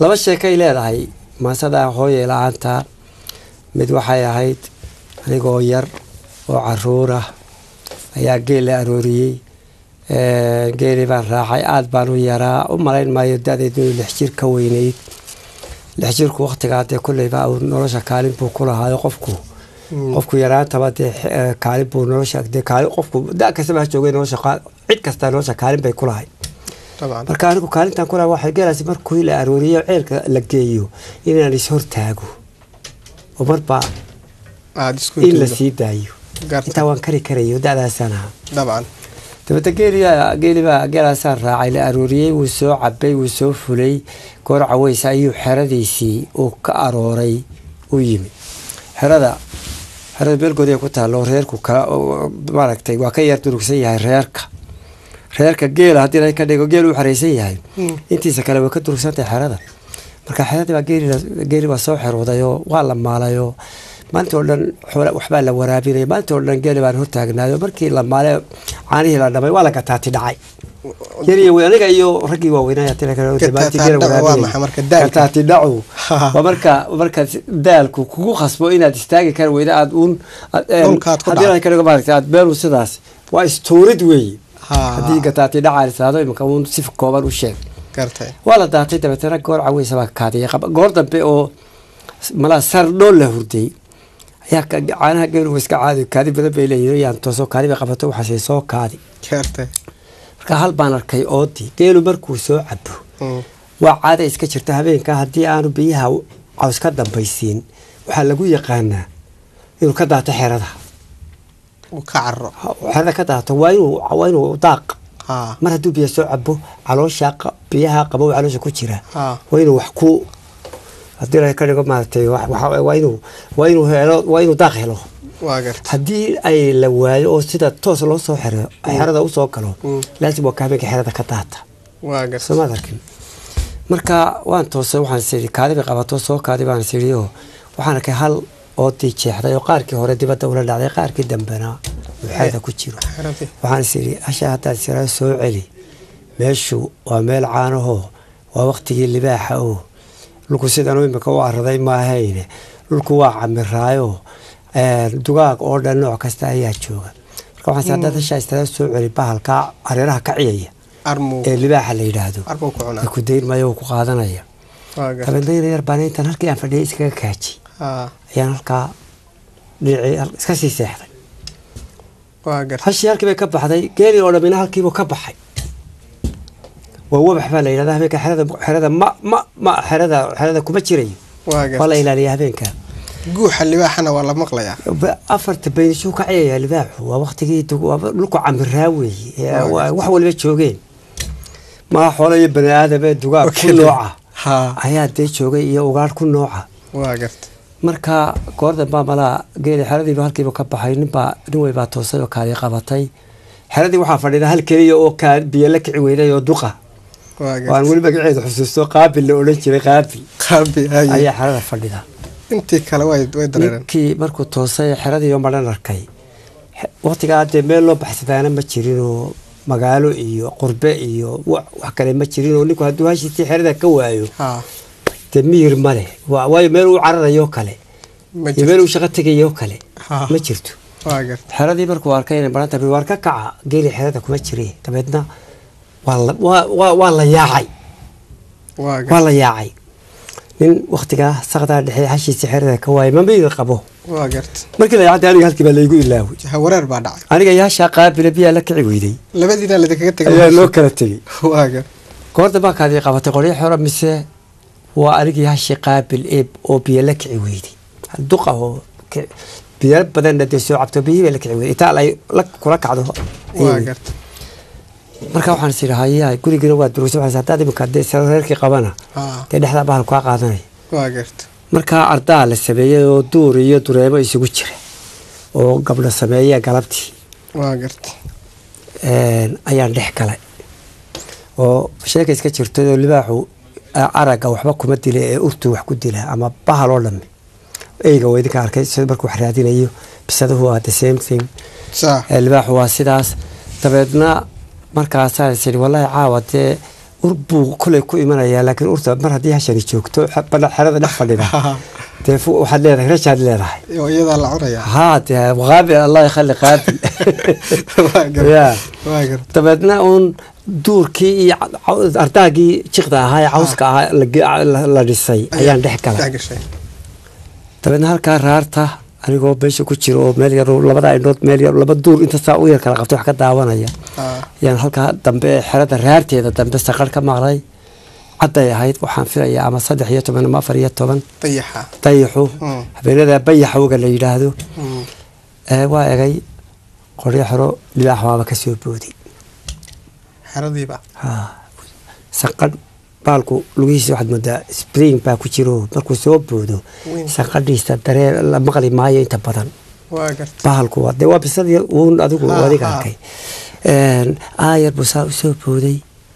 laba sheekay leedahay maasada hooye la-aanta mid waxay ahayd anigoo yar oo caruur ah ayaa geel la arooriyey geeli baan raacay aada baan u yaraa u malayn maayo da-deedu inuu lix jir ka weyneyd lix jirku waktigaa dee kulleyba uu nolosha kaalin buu ku lahaayo qofku qofku yaraantaba dee kaalin buu nolosha dee kaalin qofku da kastaba ha joogay nolosha cid kasta nolosha kaalin bay ku lahay marka anigu kaalintan kulaha waxay geelaasi markii la arooriyo ceelka la geeyo inaan ishortaago oo marba in la sii daayo intaa waan kari karayo da-daasaan ahaa dabcan dabadda geeliga geelibaa geelaasaan raacay la arooriyey wuu soo cabay wuu soo fulay goor caweysa ayuu xeradiisii uu ka arooray u yimi xerada xerada beelgoodi ay ku taalo reerku maaragtay waa ka yar durugsan yahay reerka reerka geela haddii la ka dhigo geel u xareysan yahay intiisa kale way ka durugsantahay xerada marka xeradii baa geeli baa soo xeroodayo waa la maalayoo maalinta oo dhan waxbaa la waraabinaya maalinta oo dhan geeli baan hortaagnaayo markii la maale caanihii la dhamay waa la gataati dhacay yariyo aniga iyo raggii waaweynayagataati dhacu waa marka marka daalku kugu khasbo inaad istaagi kari weyda aad uun haddii ka dhigo maaragta aad beelu sidaas waa istuurid weeye haddii gataati dhaca lisaado imanka uun si kooban u sheeg waa la daatay dabeetana goor caweysa baa kaadiyay goor dambe oo malaa sardhool la hurday ayaa caanaha geelu iska caadi kaadi badan bay leeyihin yaan tooso kaadi bay qabato waxaasay soo kaadi marka hal baan arkay oodii geelu markuu soo cabo waa caada iska jirta habeenka haddii aanu biyaha caws ka dambaysiin waxaa lagu yaqaanaa inuu ka daato xerada xerada ka daato waa inuu daaq mar hadduu biya soo cabo caloosha biyaha qabow caloosha ku jira waa inuu wax ku haddii la ka dhigo maaragtay waa inuu waa inuu helo waa inuu daaq helo haddii ay la waayo oo sida toos loo soo xero xerada usoo galo laasim waa ka habeenka xerada ka daata soomaad arkin marka waan toosay waxaan siri kaadi bay qabato soo kaadi baan siri oo waxaan arkay hal oodii jeexday oo qaarkii hore dibadda ula dhacday qaarkii dambena uu xerada ku jiro waxaan siri hasha haddaad siraa soo celi meeshu waa meel caanahoo waa waqtigii libaaxa oo dhulku sidan imika u araday maahayne dhulku waa camiraayo dugaag oo dhan nooc kasta ayaa jooga marka waxaan haddaad hashaa istada soo celi bahalka hareeraha ka ciyaya ee libaaxa la yidhaahdo ku dayn maayo uu ku qaadanaya dabeedna yar baan intan halkii aan fadhiyay iskaga kaaji ayaan halkaa dhinacii iska sii seexday hashii halkii bay ka baxday geeli oo dhamina halkiibuu ka baxay waa wabax baa la yidhahda habeenka xerada xerada ma ma ma xerada xerada kuma jirayo waa la ilaaliya habeenka guuxa libaaxana waa la maqlayaa afarta baynishuu ka ciyayaa libaaxu waa waqtigii dhulku camiraa weeye wax waliba joogeen maa xoolo iyo bani aadam ee dugaag ku nooca ayaa dee joogay iyo ugaadh ku nooca marka goor dambaa malaa geeli xeradiiba halkiiba ka baxay ninbaa nin weybaa toosay oo kaadi qabatay xeradii waxaa fadhida hal keliya oo biyo la kici weyday oo duqa waan weli magaceeda xusuusto qaabil la odhan jiray qaabil ayaa xerada fadhida intii kale way dareereen ninkii markuu toosay xeradii oo madhan arkay waqtigaa dee meel loo baxsadaana ma jirinoo magaalo iyo qurbe iyo wax kale ma jirinoo ninku hadduu hashiisii xerada ka waayo dee miyir male waayo meel uu cararayo kale iyo meel uu shaqo tegayo kale ma jirto xeradii markuu arkay inay baran tahay waar ka kaca geeli xerada kuma jire dabeedna waa la yaacay waa la yaacay nin waktigaa sakdaa dhexe hashiisa xerada ka waayay mamiyir qabo markii la yaacday aniga halkii baa laygu ilaaway wareer baa dhacay aniga yaashaa qaabila biyaa la kici weyday labadiina ladinkaga tegay ayaa loo kala tegey goor dambaa kaadii qabatay qoryo xero mise waa anigii hashii qaabil eeb oo biyo la kici weyday duqa oo biyo badanna dee soo cabto biyihii bay la kici weyday itaal ay kula kacdo marka waxaan is idhi hayaa gurigiina waa durugsa waxaas haddaad iminka dee saro reerkii qabana dee dhexdaa bahal kaa qaadanaya markaa ardaa la sameeyey oo duur iyo dureemo isugu jira oo gabdho sameeya galabtii ayaan dhex galay oo sheeka iska jirtay oo libaaxu aragga waxba kuma dila ee urtu wax ku dila ama bahal oo dhami eyga waa idinka arkay sida markuu wax raadinayo bisaduhu waa the same thing libaaxu waa sidaas dabeedna markaasaa is idhi wallaahi caawa dee ur buu koley ku imanayaa laakiin urta mar haddii hashani joogto xe- bana xerada dhex fadhida dee fu- waxaad leedahay rashaad leedahay oo iyadaa la cunayaa haa dee qaabil allah yakhali qaabil waa gar Ya. waa gar dabeedna uun duurkii iyo ca- caw- ardaagii jiqda ahaa ee cawska ahaa la ge- la- la dhisay ayaan dhex galay dhex gashay dabeedna halkaa raarta anigoo meesha ku jiro oo meel yar oo labada indhood meel yar laba duur inta saa u yar kala qabtay wax ka daawanaya Ah, ayaan halkaa dambe ee xerada raarteeda dambe saqar ka maqlay cadday ahayd waxaan filayaa ama saddex iyo toban ama afar iyo toban dayaxa dayaxu Mm. habeenada bayaxowga la yidhaahdo Mm. ee waa egay qoryo xero libaax waaba ka soo booday xeradiiba Haa. sanqadh baalku lugihiisa waxaad moodaa spring baa ku jiro markuu soo boodo Weyn. sanqadhiisa daree la maqli maayo inta badan waa gar bahalku waa dee waa bisadii uun adigu Ha, adiga ha. arkay Een, aayar buu saa u soo booday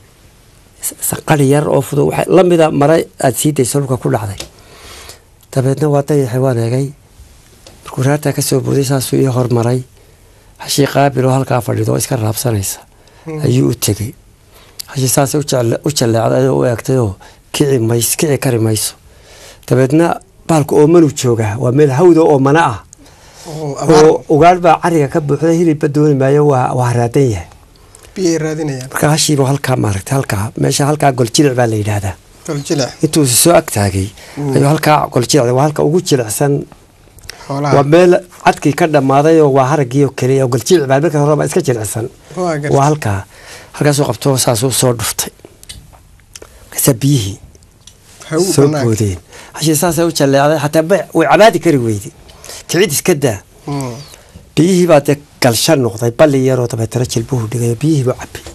S- sanqadhi yar oo fudud waxay la mida mare aad sii dayso dhulka ku dhacday dabeedna waa dayaxay waan eegay markuu raartaa ka soo booday saasuu ii hormaray hashii qaabil oo halkaa fadhido oo iska raabsanaysa ayuu u tegey hashii saasay u jecel- u jalleecday oo u eegtayoo kici mays kici kari mayso dabeedna bahalku oomanu joogaa waa meel hawda oo mana ah oo abaar oo ugaadh baa cariga ka buuxda hilibba dooni maayo waa waa raadan yahay biyay raadinayaan marka hashiiba halkaa maaragtay halkaa meesha halkaa goljilic baa la yidhaahdaa goljilic intuu soo agtaagay ayuu halkaa goljilic waa halka ugu jilicsan xoolaha waa meel cadkii ka dhammaaday oo waa haraggii oo keliya oo goljilic baa marka hore baa iska jilicsan waa gar waa halkaa halkaasuu qabto saasuu soo dhuftay markaasaa biyihii hawu soo banaanka boodeen hashii saasay u jalleecday xataa ba- way cabaadi kari weyday kicid iska daa Mm. biyihii baa dee galshan noqday balli yaroo dabeetana jilbuhu dhigayo biyihii buu cabay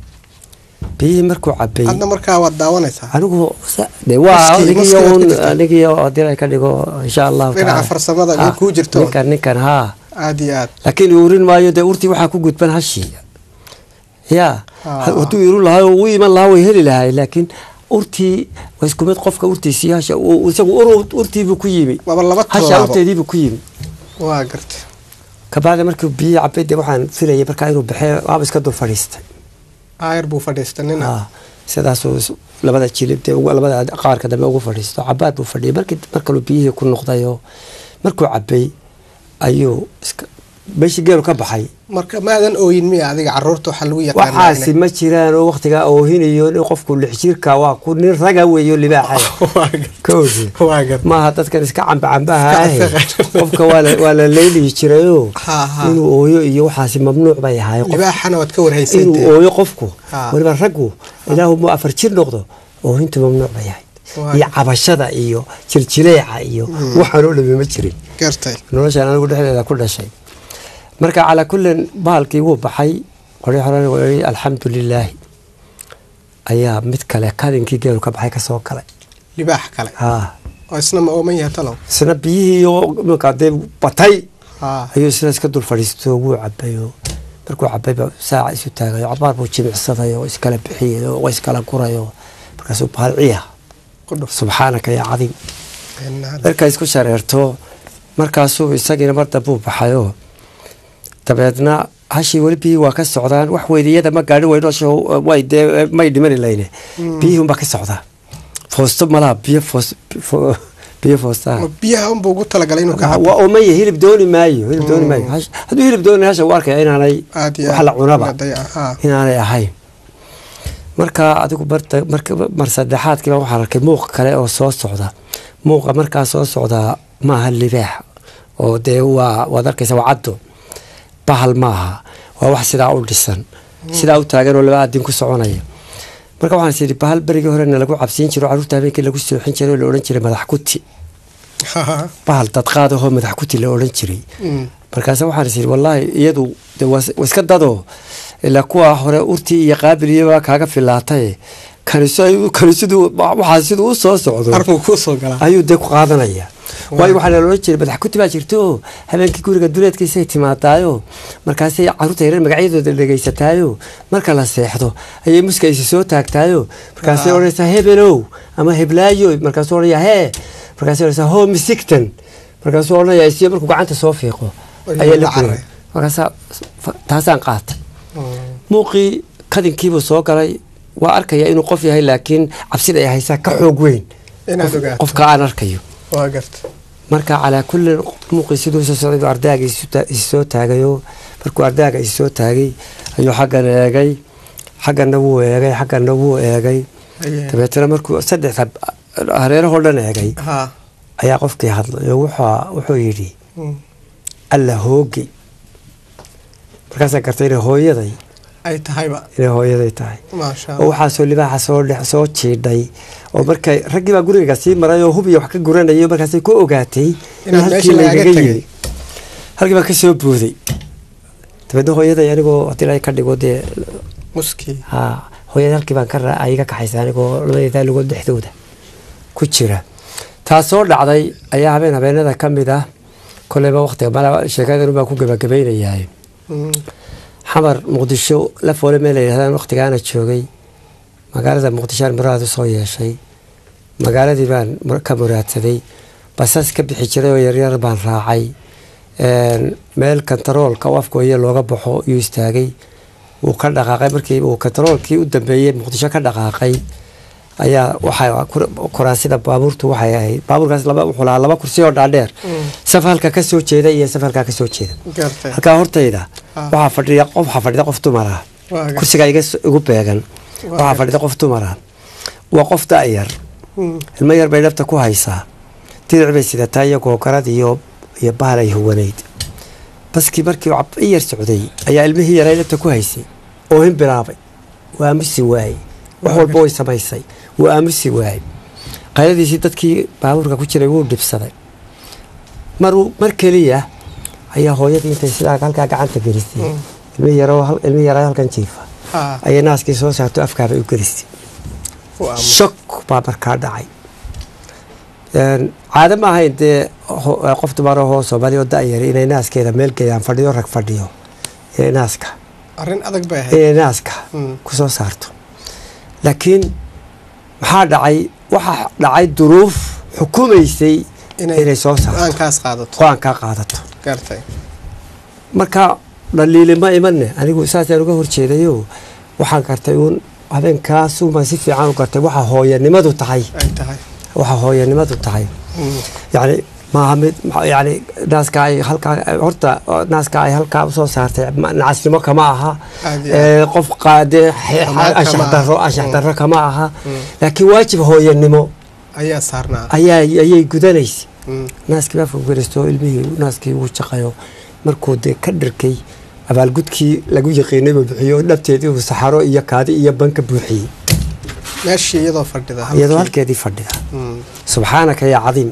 biyihii markuu cabay hadda markaa waad daawanaysaa anigu sa- dee waa Maskii- anigiyo maskii waad un ka jirtaa. anigiyo haddii ay ka dhigo insha allahu Dhinaca tacaala. farsamada Ha, mid kuu jirto. ninkan ninkan haa aad iyo aad laakiin urin maayo dee urtii waxaa ku gudban hashii ya Ah. hadduu irin lahaa oo u iman lahaa way heli lahay laakiin urtii waa isku mid qofka urtiisii hasha uu- isagu ur urtiibuu ku yimi waaba laba hasha tallaabo urteediibuu ku yimi waa garta kabacdi markii biyihii cabay dee waxaan filayay markaa inuu baxee waaba iska dul fadhiistay aayar buu fadhiista nina Ah, sidaasuu is- labada jilib dee ugu- labada qaarka dambe ugu fadhiisto cabaad buu fadhiyay markii mar kaluu biyihii ku noqday oo markuu cabay ayuu iska meeshii geelu ka baxay marka maadan ooyin miya adiga caruurta waxaa lagu yaqaanaa waxaasi ma jiraan oo waktigaa oohinayo nin qofku lix jirka waa ku nin raga weeyo libaaxa waa gar kowdi waa gar maaha dadkan iska camba cambaha ahe Iska afaqan. qofka waa la- waa la leylihi jirayoo Ha, ha. inuu ooyo iyo waxaasi mamnuuc bay ahaay qof libaaxana waad ka inuu warhaysantay ooyo qofku Ha. weliba raggu ilaahu mu afar jir noqdo oohinta mamnuuc bay ahayd Waa. iyo cabashada iyo jiljileeca iyo waxaan oo dhami ma jirin gartay noloshaan anigu dhexdeeda ku dhashay marka calaa kullin bahalkii wuu baxay qoryo xorani waa yidhi alxamdu lilaahi ayaa mid kale kadinkii geelu ka baxay kasoo galay libaax kale haa oo isna ma ooman yahay talow isna biyihii oo iminka dee batay haa ayuu isna iska dul fadhiisto wuu cabay oo markuu cabayba saaca isu taagay oo cabaar buu jimicsaday oo iskala bixiyay oo iskala guray oo markaasuu bahal ciya ku dhuf subxaanaka yaa cadiim Inna- marka isku shareerto markaasuu isagiina mar dambuu baxayoo dabeedna hashii weli biyihii waa ka socdaan wax weydiyada ma gaadhin weynosho way dee may dhimani layne biyihii unbaa ka socdaa foosto malaha biyo foos fo- biyo foostaa ma biyaha unbuu ugu talagalay inuu ka waa cabo omaya hilib dooni maayo hilib dooni maayo Hash- hadduu hilib dooni hasha u arkaya inaanay aad iyo wax la aad cunaba la dayaca, haa inaanay ahayn marka adigu marta marka mar saddexaadkiiba waxaan arkay muuq kale oo soo socda muuqa markaa soo socdaa maaha libaax oo dee waa waad arkaysa waa caddo bahal maaha waa wax sidaa u dhisan sidaa u taagan oo laba adin ku soconaya marka waxaan is idhi bahal berigii horena lagu cabsiin jiro carruurta habeenkii lagu sooxin jiray oo la odhan jiray madax kuti Haa. bahal dadqaadahoo madax kuti la odhan jiray Mm. markaase waxaan is idhi wallaahi iyadu de waa is- waa iska dadoo ilaa kuwa hore urtii iyo qaabiliyaba kaaga filaataye kaniso kanisiduu waxaa siduu u soo socdo arkuu kuu soo galaa ayuu dee ku qaadanaya waayo waxaa la odhan jiray madax kuti baa jirto oo habeenkii guriga duleedkiisay timaadaayo markaasay carruurta yareer magacyadooda dhegaysataayo marka la seexdo ayay muskaysi soo taagtaayo markaasay Ah. odhanaysaa hebelow ama heblaayo markaasuu odhanaya hee markaasay odhanaysaa ho misigtan markaasuu odhanaya isiyo markuu gacanta soo fiiqo Ayuu ayaa la la guriyay carray. markaasaa fa- taasaan qaatay Mm. muuqii kadinkiibuu soo galay waa arkaya inuu qof yahay laakiin cabsida ay haysaa ka xoog weyn inaad qof- ogaato qofka aan arkayo waa garta marka calaa kulli muuqii siduu soo socday buu ardaaga isu ta- isu soo taagayo markuu ardaaga isu soo taagay ayuu xaggan eegay xagganna wuu eegay xagganna wuu eegay Aye. dabeetana markuu saddexda hareerahoo dhan eegay ha ayaa qofkii hadlay oo wuxuu wuxuu yidhi Mm. alla hoogi markaasaan gartay inay hooyaday ay tahayba inay hooyaday tahay maasha oo waxaasoo libaaxa soo dhex soo jiidhay oo markay raggii baa guriga sii maray oo hubiya wax ka guranayay markaasay ku ogaatay in Inaad halkii meesha lagaaga laygaga tegay. yimi halkii baa ka soo booday dabeedna hooyaday anigoo haddii la ka dhigo dee muskii ha hooyada halkii baan ka ra- iga kaxaysa anigoo labadeedaa lugood dhexdooda ku jira taasoo dhacday ayaa habeen habeenada ka mid ah koleyba waqtiga mala sheekadan baan ku gabagabaynayaa Mm. xamar muqdisho la foole meel la yidhahdaan waqtigaana joogay magaalada muqdishoaan muraad usoo yeeshay magaaladii baan mur- ka muraadsaday basas ka bixi jiray oo yaryar baan raacay Een, meel kantaroolka oo afkooya looga baxo yuu istaagay wuu ka dhaqaaqay markii uu kantaroolkii u dambeeyey muqdisho ka dhaqaaqay ayaa waxaa kur- kuraasida baabuurtu waxay ahayd baabuurkaas laba wuxuu lahaa laba kursi oo dhaadheer saf halka ka soo jeeda iyo saf halkaa ka soo jeeda gartay halkaa hortayda Ah. waxaa fadhiya qof waxaa fadhida qof dumar ah waa gartay kursiga iga s- igu beegan Waa waxaa gartay. fadhida qof dumar ah waa qof da'yar Mm. ilmo yar bay dhabta ku haysaa diric bay sidataa iyo googarad iyo iyo bahal ay huwanayd baskii markii uu cab- i yar socday ayaa ilmihii yaray dhabta ku haysay oo hin bilaabay waa aamusi waayey wax walba way samaysay wuu aamusi waayey qayladiisii dadkii baabuurka ku jiray wuu dhibsaday mar mar keliya ayaa hooyadii intay sidaa halkaa gacanta gelisay Mm. ilmihii yaroo hal- ilmihii yaraa halkan jiifa ha ayay naaskii soo saarto afkaabay u gelisay u aamus shok baa markaa dhacay Een, caado ma ahayn dee ho- eh, qof dumar ahoo soomaali oo da'yar inay naaskeeda meel geeyaan fadhiyo rag fadhiyo inay naaska arrin adag bay ahayd inay naaska Mm. kusoo saarto laakiin maxaa dhacay waxaa dhacay duruuf xukumaysay inay soo saarto go-aankaas qaadato go-aankaa qaadato gartay marka dhaliili ma imanne anigu saasaan uga horjeedayo waxaan gartay uun habeenkaasumaan si fiican u gartay waxa hooyanimadu tahay ay tahay waxa hooyanimadu tahay Mm. yani maaha mid ma- yani naaska ay halkaa horta naaska ay halkaa usoo saartay ma- nacasnimo kama aha Aad iyo Ee, qof qaade Kama- anshax kama daro aha. anshax Mm. daro kama aha Mm. laakiin waajib hooyanimo ayaa saarnaa ayaa ayay gudanaysa Mm. naaskii baa fogelisto ilmihii naaskii uu jaqayo markuu dee ka dhirkay abaalgudkii lagu yaqiinay buu bixiyo dhabteedii uu saxaro iyo kaadi iyo banka buuxiyey meeshii iyadoo fadhida iyadoo halkii. halkeedii fadhida Mm. subxaanaka yaa cadiim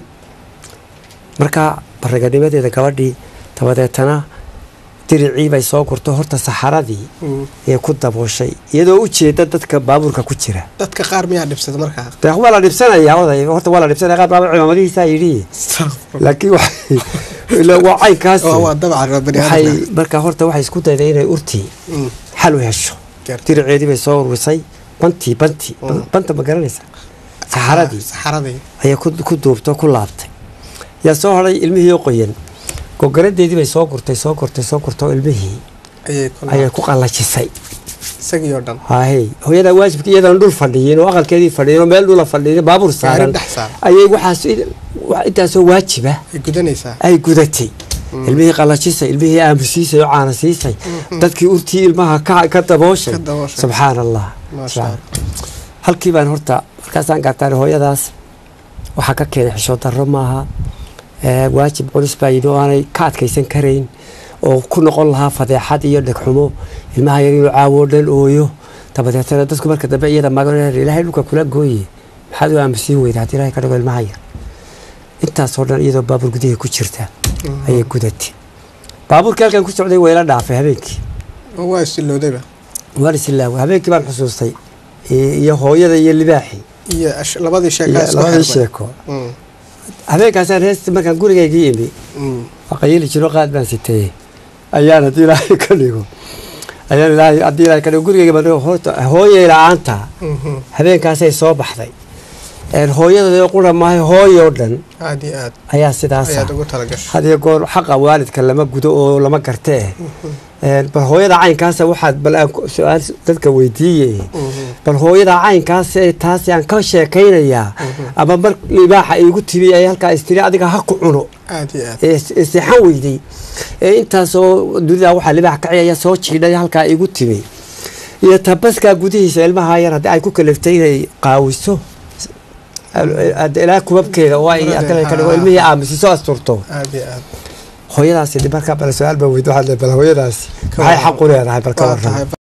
marka baraganimadeeda gabadhii dabadeetana diricii bay soo gurto horta saxaradii Mm. ee ku dabooshay iyadoo u jeeda dadka baabuurka ku jira dadka qaar miyaa dhibsada markaa dee waa la dhibsanaya oday horta waa la dhibsanaya qaar baaba cimaamadihiisaa yidhi laakiin waxay ila waa caynkaas waa waa dabcan waa bani waxay aadamna marka horta waxay isku dayday inay urtii Mm. xal u hesho gartay diriceedii bay soo ururisay bantii bantii Mm. banta ma garanaysa saxaradii saxaradii ayay ku ku duubto ku laabtay yaa soo hadhay ilmihii oo qoyan gogoladeedii bay soo gurtay soo gurtay soo gurtay oo ilmihii ayay ku ayay ku qallajisay isagii oo dhan haahey hooyadaa waajibka iyadan dhul fadhiyin oo aqalkeedii fadhiyin oo meel dhula fadhiyin baabuur saaran dhex saaran. ayay waxaas wa- intaasoo waajiba ay gudanaysaa ay gudatay ilmihii qallajisay ilmihii aamusiisay oo caana siisay dadkii urtii ilmaha ka ka dabooshay Ka dabooshay. subxaan allah Maasha Allah. halkii baan horta markaasaan gartaan hooyadaas waxaa ka keenay xishood darro maaha ee, waajib culus baa yidhi oo aanay ka adkaysan karayn oo ku noqon lahaa fadeexad iyo dhegxumo ilmaha yar inuu caawo dhan ooyo dabadeetana dadku marka dambe iyada magan ilaahay dhulka kula gooye maxaad u aamusiin weyda haddii ilaahay ka dhigo ilmaha yar intaasoo dhan iyadoo baabuur gudihii ku jirta ayay gudatay baabuurkii halkan ku socday wayla dhaafay habeenkii oo waa isiloodayba waan isilaawa habeenkii baan xusuustay i- iyo hooyada iyo libaaxii iyo ash- labadii iyo sheekaa isku labadii xirmay. sheeko Mm. habeenkaasaan heesti markaan gurigaygii imi Mm. waa qayili jiro qaad baan siteeyey ayaan haddii ilaahay ka dhigo ayaan ilaahay haddii ilaahay ka dhigo gurigayga baan dhigo horta hooyay la-aanta Mhm. habeenkaasay soo baxday een hooyadoo qura maahay hooyoo dhan aad iyo aad ayaa sidaasa ayaad ugu talagashay had iyo goor xaqa waalidka lama gudo oo lama garte eh Een, bal hooyada caynkaasa waxaad bal aan ku- su-aal dadka weydiiye Mhm. bal hooyada caynkaas ee taasi aan ka sheekaynayaa ama mar libaaxa iigu timi ay halkaa istiri adiga ha ku cuno aad iyo aad ee ee seexan weyday ee intaasoo dunida waxaa libaax ka ciyaya soo jiidhay halkaa igu timi iyo tabaskaa gudihiisa ilmaha yar haddii ay ku kaliftay inay qaawiso hadda ilaa kubabkeeda oo ay Kubabkeeda, ka dhigo haa. ilmihii aamusiso asturto aad iyo aad hooyadaasi markaa bal su-aal baa weydi waxaad leedahay, bal hooyadaasi Ka maxay warran. xaq u leedahay bal ka waa warran tahay